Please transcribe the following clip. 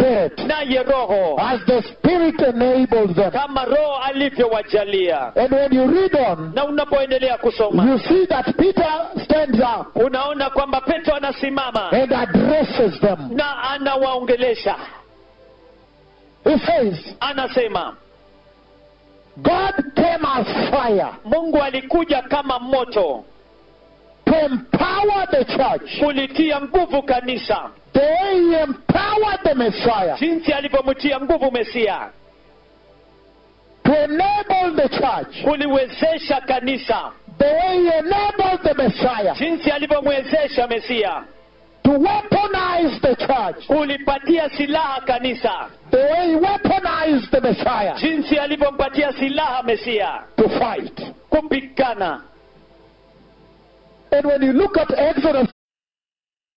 Spirit naye roho as the Spirit enables them. kama roho alivyowajalia And when you read on, na unapoendelea kusoma you see that Peter stands up unaona kwamba petro anasimama and addresses them. na anawaongelesha He says, anasema God came as fire mungu alikuja kama moto to empower the church. kulitia nguvu kanisa The way he empowered the Messiah jinsi alivyomtia nguvu mesia to enable the church. kuliwezesha kanisa The way he enabled the Messiah jinsi alivyomwezesha mesia to weaponize the church. kulipatia silaha kanisa The way he weaponized the Messiah jinsi alivyompatia silaha mesia to fight. kupigana And when you look at Exodus